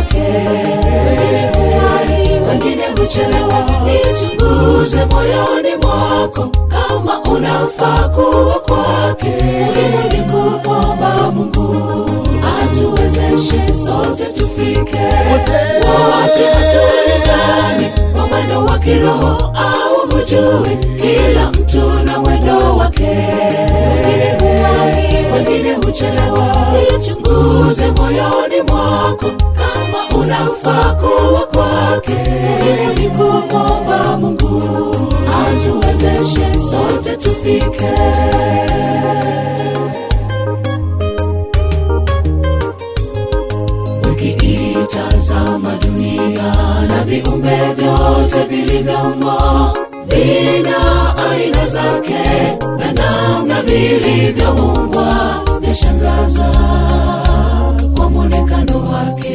wake wengine huwahi wengine huchelewa nichunguze moyoni mwako kama unafaa kuwa kwake muhimu ni kumwomba mungu atuwezeshe sote tufike wote hatulingani kwa mwendo wa kiroho au hujui kila mtu na mwendo wake wengine huwahi wengine huchelewa nichunguze moyoni mwako kama unafaa kuwa kwake muhimu ni kumwomba mungu atuwezeshe sote tufike ukiitazama dunia na viumbe vyote vilivyomo vina aina zake na namna vilivyoumbwa vyashangaza kwa mwonekano wake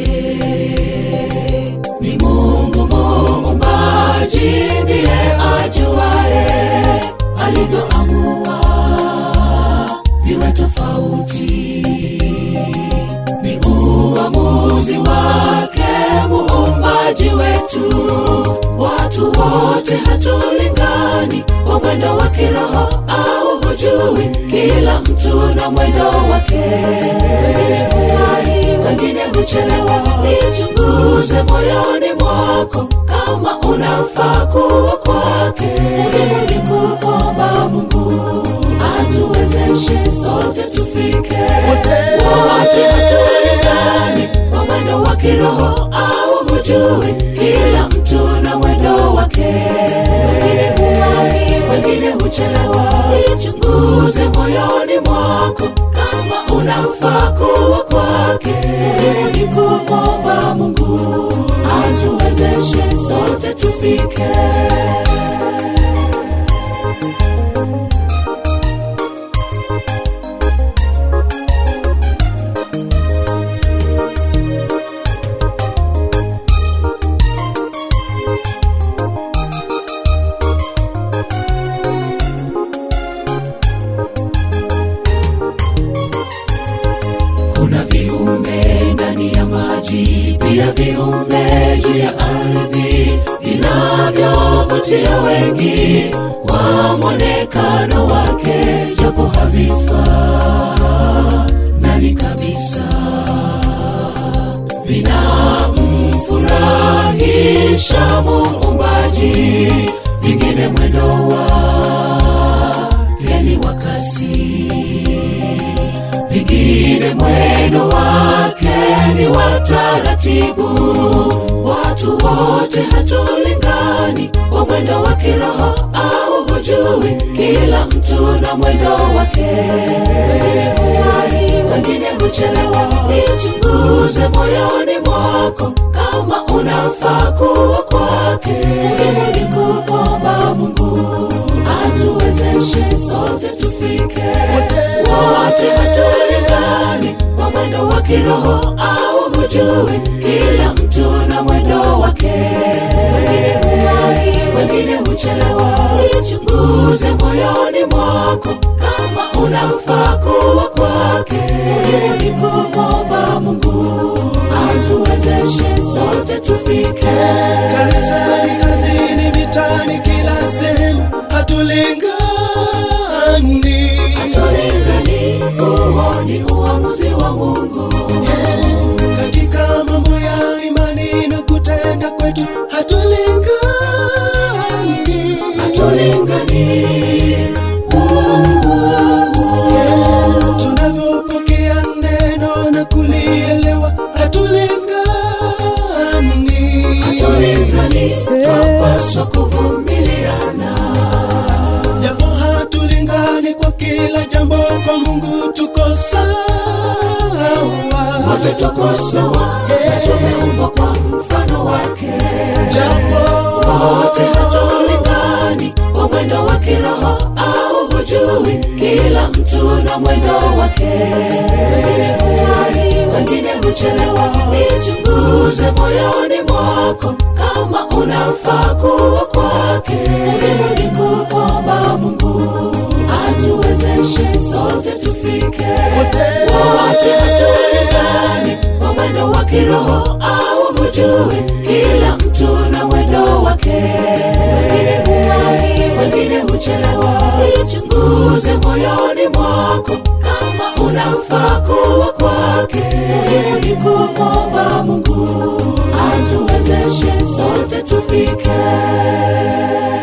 ni mungu muumbaji ndiye ajuaye alivyoamua viwe tofauti ni uamuzi wake muumbaji wetu watu wote hatulingani kwa mwendo wa kiroho au hujui kila mtu na mwendo wake wengine huwahi wengine huchelewa nichunguze moyoni mwako kama unafaa kuwa kwake muhimu ni kumwomba mungu atuwezeshe sote tufike wote hatulingani kwa mwendo wa kiroho au hujui kila mtu na mwendo wake wengine huwahi wengine huchelewa nichunguze moyoni mwako kama unafaa kuwa kwake muhimu ni kumwomba mungu atuwezeshe sote tufike kuna viumbe ndani ya maji pia viumbe juu ya ardhi vinavyovutia wengi kwa mwonekano wake japo havifanani kabisa vinamfurahisha muumbaji vingine mwendo wake ni wa kasi vingine mwendo wake ni wa taratibu watu wote hatulingani kwa mwendo wa kiroho au hujui kila mtu na mwendo wake wengine huwahi wengine huchelewa nichunguze moyoni mwako kama unafaa kuwa kwake muhimu ni kumwomba mungu atuwezeshe sote tufike wote hatulingani kwa mwendo wa kiroho au hujui kila mtu na mwendo wake wengine huwahi wengine huchelewa nichunguze moyoni mwako kama unafaa kuwa kwake muhimu ni kumwomba mungu atuwezeshe sote tufike kanisani kazini vitani kila sehemu hatulingani hatulingani huo ni uamuzi wa mungu katika mambo ya imani na kutenda kwetu hatulingani hatulingani tunavyopokea neno na kulielewa hatulingani hatulingani twapaswa kuvumiliana japo hatulingani kwa kila jambo kwa mungu tuko sawa wote tuko sawa na tumeumbwa kwa mfano wake japo wote hatulingani kwa mwendo wa kiroho au hujui kila mtu na mwendo wake wengine huwahi wengine huchelewa nichunguze moyoni mwako kama unafaa kuwa kwake muhimu ni kumwomba mungu atuwezeshe sote tufike wote hatulingani kwa mwendo wa kiroho au ujue kila mtu na mwendo wake wengine huwahi wengine huchelewa ichunguze moyoni mwako kama unafaa kuwa kwake muhimu ni kumwomba mungu atuwezeshe sote tufike